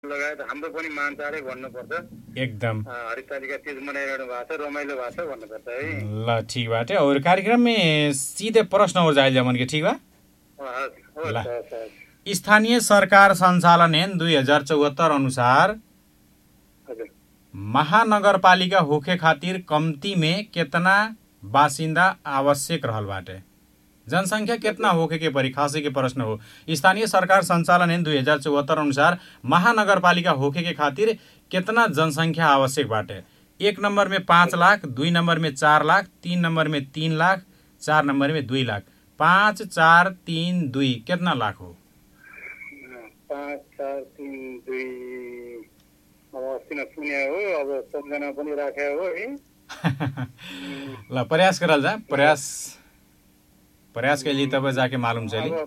लगायत हाम्रो पनि मान्छाले भन्नुपर्छ एकदम अ, हरितालिका तिज मनाइरहनु भएको छ रमाइलो भएको छ भन्नुपर्छ है ल ठीक बाटे और कार्यक्रम में सीधे प्रश्न हो जाइल जमन के ठीक बा हस्, हस्, ल। हस्, हस्। स्थानीय सरकार सञ्चालन ऐन दुई हजार चौहत्तर अनुसार हजुर महानगरपालिका होखे खातिर कम्ती में केतना बासिन्दा आवश्यक रहल बाटे जनसङ्ख्या केतना होखे के परी खासे के प्रश्न हो स्थानीय सरकार सञ्चालन ऐन दुई हजार चौहत्तर अनुसार महानगरपालिका होखे के खातिर केतना जनसङ्ख्या आवश्यक बाटे एक नम्बर में पाँच लाख दुई नम्बर में चार लाख तीन नम्बर में तीन लाख चार नम्बर में दुई लाख पाँच चार तिन दुई केतना लाख हो पाँच चार तिन दुई अब अस्ति नै सुने हो अब सम्झना पनि राखे हो है ल प्रयास करल जा प्रयास प्रयास के लिए तब जाके मालूम चली अब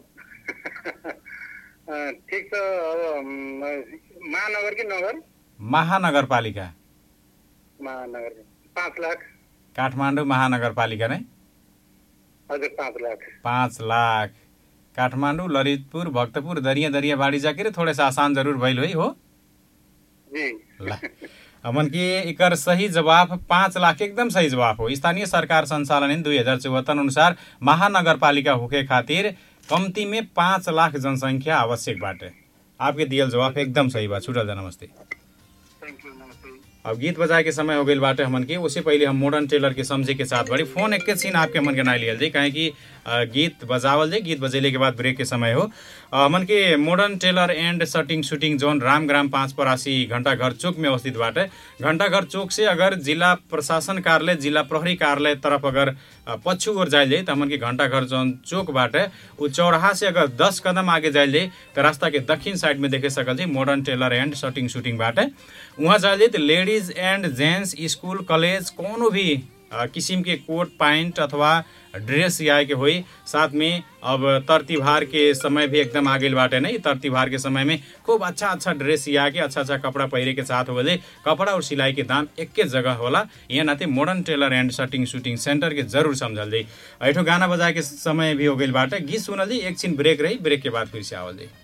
अ, ठिक छ अब म, महानगर कि नगर महानगरपालिका महानगर पाँच लाख काठमाडौँ महानगरपालिका नै हजुर पाँच लाख पाँच लाख काठमाडौँ ललितपुर भक्तपुर दरिया दरिया बाड़ी जाके रे थोड़े सा आसान जरूर भइल होइ हो जी ल हमन के एकर सही जवाब पाँच लाख एकदम सही जवाब हो स्थानीय सरकार संचालन ऐन दुई हजार चौहत्तर अनुसार महानगरपालिका होके खातिर कम्ती में पाँच लाख जनसङ्ख्या आवश्यक बाटे आपके दियल जवाब एकदम सही बा छुटल जा नमस्ते थ्याङ्क यू नमस्ते अब गीत बजाए के समय हो गई बाटे हमन के उससे पहले हम मॉडर्न टेलर के समझे के साथ बड़ी फोन एक सीन आपके मन के ना लियल जाए काहे कि अ, गीत बजावल जाए गीत बजेले के बाद ब्रेक के समय हो अ, हमन के modern tailor and shirting suiting zone Ramgram पाँच परासी घंटाघर चौक में अवस्थित बाटे घंटाघर चौक से अगर जिला प्रशासन कार्यालय जिला प्रहरी कार्यालय तरफ अगर अ, पच्छु ओर जाइल जाए तो हमन के घंटाघर जोन चौक बाटे उ चौराहा से अगर दस कदम आगे जाइल जाए तो रास्ता के दक्षिण साइड में देखे सकल जाए modern tailor and shirting suiting बाटे वहाँ जाइल जाए तो ladies and gents school college कोनो भी अ, किसिम के कोट पैंट अथवा ड्रेस आए के होई साथ में अब तर तिहार के समय भी एकदम आगे बाटे नहीं तर तिहार के समय में खूब अच्छा अच्छा ड्रेस सिया के अच्छा अच्छा कपड़ा पहिरे के साथ हो जाए कपड़ा और सिलाई के दाम एके जगह होला यहाँ नाते modern tailor and shirting suiting centre के जरूर समझल जाई ऐठो गाना बजाए के समय भी हो गई बाटे गीत सुनल जाई एक छिन ब्रेक रही ब्रेक के बाद फिर से आवल जाई